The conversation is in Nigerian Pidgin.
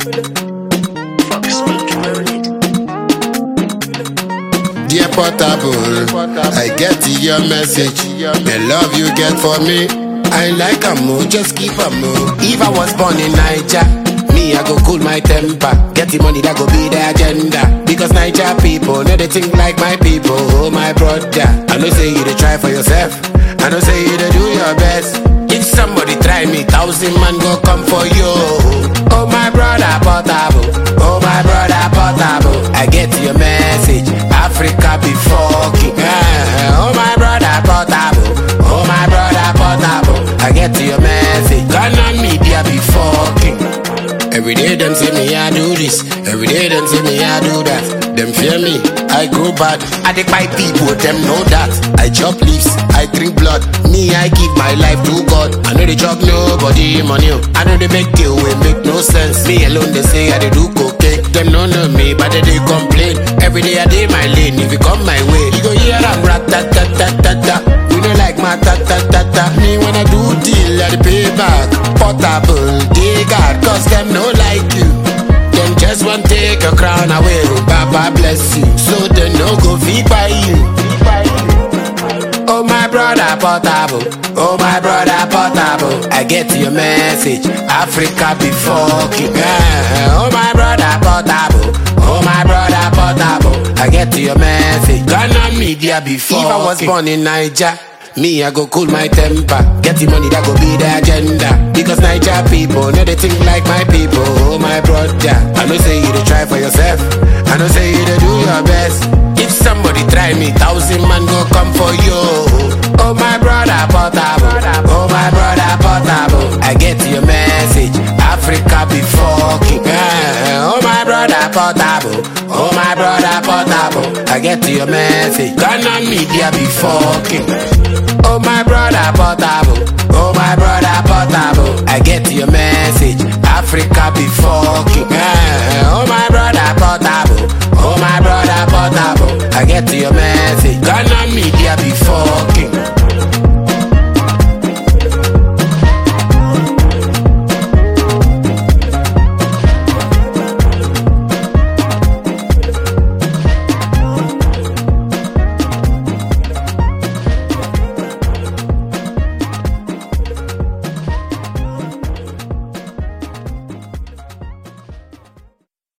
Dear Portable, I get your message. The love you get for me, I like a move, just keep a move. If I was born in Niger, me I go cool my temper. Get the money that go be the agenda. Because Niger people know they think like my people. Oh my brother, I know say you to try for yourself. I know say you to do your best. If somebody try me, thousand man go come for you. Oh my brother Portable, oh my brother Portable. I get your message. Africa be fucking. Eh, oh my brother Portable, oh my brother Portable. I get your message. Ghana media be fucking. Every day them say me I do this, every day them say me I do that. Them fear me, I grow bad. I take my people, them know that. I chop leaves, I drink blood. Me I give my life to God. I know they chop nobody money. oh. I know they make deal we make no sense. Me alone they say I they do cocaine. Them no know me, but they, they complain. Every day I day my lane. If you come my way, you go hear I'm rat tat tat tat tat tat. You know like my tat tat tat tat. Me when I do deal, I dey pay back. Portable, they got cause them no like you. Them just want take your crown away. Baba bless you, so they no go feed by you. Oh my brother Portable, oh my brother Portable. I get your message. Africa be fucking. Eh, Oh my brother Portable, oh my brother Portable. I get your message. Ghana media be fucking. If I was born in Niger. Me, I go cool my temper. Get the money that go be the agenda. Because Niger people know they think like my people. Oh, my brother. I know say you to try for yourself. I know say you to do your best. If somebody try me, thousand man go come for you. Oh, my brother, portable. Oh, my brother, portable. I get your message. Africa be fucking. Eh, Oh, my brother, portable. Oh, my brother, portable. I get your message. Ghana media be fucking. Oh my brother